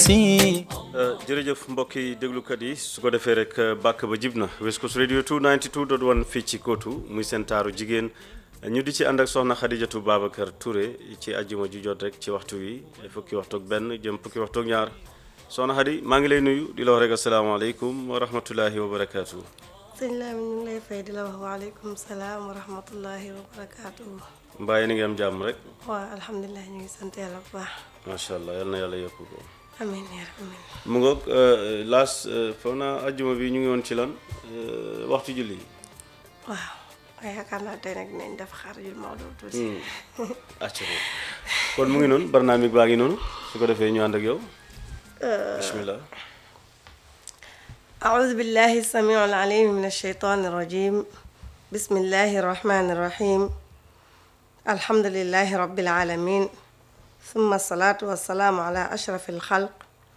si jërëjëf mbokk yi déglukat yi su ko defee rek bàkk ba jib na West Coast Radio 292.1 fii ci Kootu muy seen taaru jigéen ñu di ci ànd ak soxna Xadijatu Babacar Touré ci ajjuma ju jot rek ci waxtu wi fukki waxtu ak benn jëm fukki waxtu ak ñaar soxna Xadi maa ngi lay nuyu di la wax rek asalaamaaleykum wa rahmatullahi wa barakaatu. sëñ Lamine ñu ngi lay fay di la wax waaleykum salaam wa rahmatullahi wa barakaatu. mbaa yéen a ngi am jàmm rek. waaw alhamdulilah ñu ngi sant yàlla bu baax. macha allah yal na yàlla yokk ko. amiin yaa rabbi amiin. mu ngoog laas foog naa ajjuma bi ñu ngi woon ci lan waxtu julli yi. waaw waaye yaakaar naa tey nag dinañ def xaar yu Maodo tuuti. acca kon mu ngi noonu barnaamig baa ngi noonu su ko defee ñu ànd ak yow. bismillah. أعوذ بالله السميع العليم من الشيطان الرجيم بسم الله الرحمن الرحيم الحمد لله رب العالمين ثم الصلاة والسلام على أشرف الخلق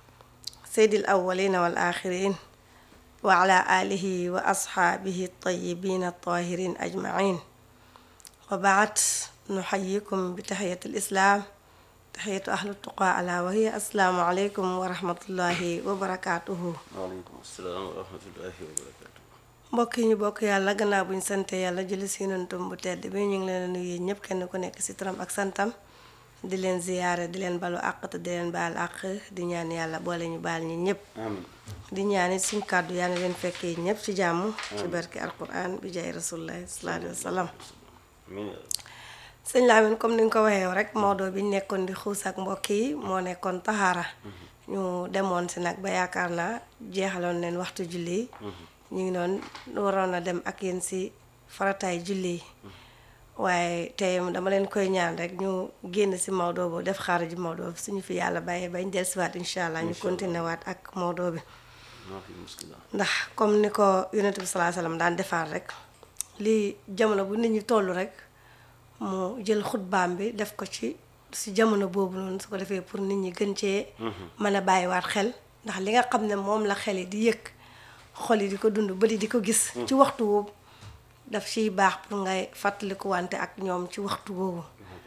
سيد الأولين والآخرين وعلى آله وأصحابه الطيبين الطاهرين أجمعين وبعد نحييكم بتحية الإسلام تحية أهل التقى ألا وهي السلام عليكم ورحمة الله وبركاته waaleykum salaam wa rahmatullahi wa barakaatu. mbokk yi ñu bokk yàlla gannaaw bu ñu sante yàlla julli si yonentam bu tedd bi ñu ngi leen a nuyu ñëpp kenn ku nekk si turam ak santam di leen ziyaare di leen balu àq te di leen baal àq di ñaan yàlla boole ñu baal ñi ñëpp amiin di ñaan it suñ kàddu yàlla leen fekkee ñëpp ci jàmm ci barke alquran bi jaay rasulullahi sallallahu alayhi wa sallam amiin sëñ Lamine comme ni nga ko waxee yow rek Maodo bi ñu nekkoon di xuus ak mbokk yi moo nekkoon taxaara ñu demoon si nag ba yaakaar naa jeexaloon leen waxtu julli yi ñu ngi doon waroon a dem ak yéen si farataay julli yi waaye tey dama leen koy ñaan rek ñu génn si Maodo boobu def xaar ji Maodo bi suñu fi yàlla bàyyee bañ dellusiwaat incha allah ñu continué waat ak Maodo bi maa fi muskila ndax comme ni ko yonent bi salaa salaam daan defaat rek lii jamono bu nit ñi toll rek mu jël xutbaam bi def ko ci si jamono boobu noonu su ko defee pour nit ñi gën cee mën a bàyyiwaat xel ndax li nga xam ne moom la xel yi di yëg xol yi di ko dund bëri di ko gis ci waxtu woowu daf ciy baax pour ngay fàttaliku wante ak ñoom ci waxtu boobu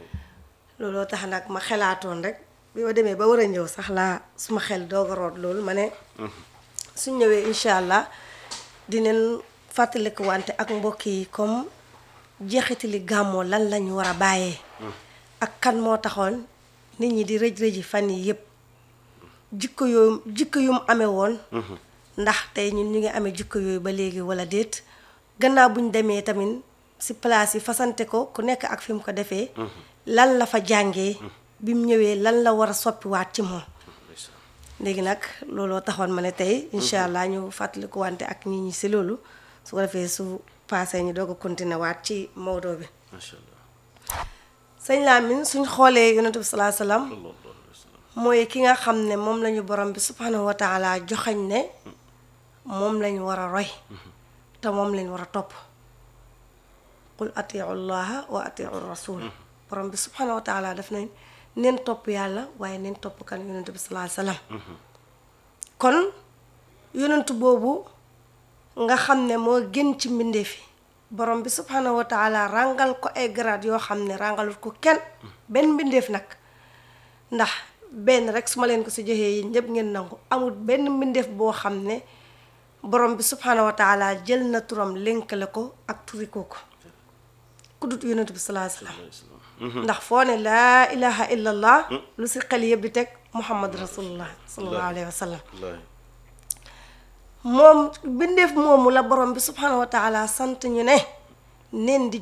looloo tax nag ma xelaatoon rek bi ma demee ba war a ñëw sax laa suma xel doog a root loolu ma ne suñ ñëwee incha allah dinañ fàttaliku wante ak mbokk yi comme jeexitali gàmmoo lan lañu war a bàyyee ak kan moo taxoon nit ñi di rëj rëji fan yi yépp jikko yooyu jikko yu mu amee woon ndax tey ñun ñu ngi amee jikko yooyu ba léegi wala déet gannaaw bu ñu demee tamit si place yi fasante ko ku nekk ak fi mu ko defee lan la fa jàngee bi mu ñëwee lan la war a soppiwaat ci moom léegi nag looloo taxoon ma ne tey incha allah ñu fàttaliku wante ak nit ñi si loolu su ko defee su paasee ñu doog a continuer waat ci Maodo bi macha allah. sëñ Lamine suñ xoolee yonent bi salaa salaam sallallahu alayhi wa sallam. mooy ki nga xam ne moom lañu borom bi subhanahu wa taala joxañ ne moom lañu war a roy te moom lañu war a topp qul atiu llaha wa atiu rasul borom bi subhanahu wa taala daf nañ neen topp yàlla waaye neen topp kan yonent bi salaa salaam kon yonent boobu nga xam ne moo gën ci mbindeef yi borom bi subhanahu wa taala ràngal ko ay grade yoo xam ne ràngalut ko kenn benn mbindeef nag ndax benn rek su ma leen ko si joxee yi ñëpp ngeen nangu amul benn mbindeef boo xam ne borom bi subhanahu wa taala jël na turam lënkale ko ak turi kooku ku dut yonent bi salaa salaam ndax foo ne laa ilaha illa allah lu si xel yëpp di teg muhammad rasulullah sallallahu alayhi wa sallam wallaahi. moom bindeef moomu la borom bi subhanahu wa taala sant ñu ne neen di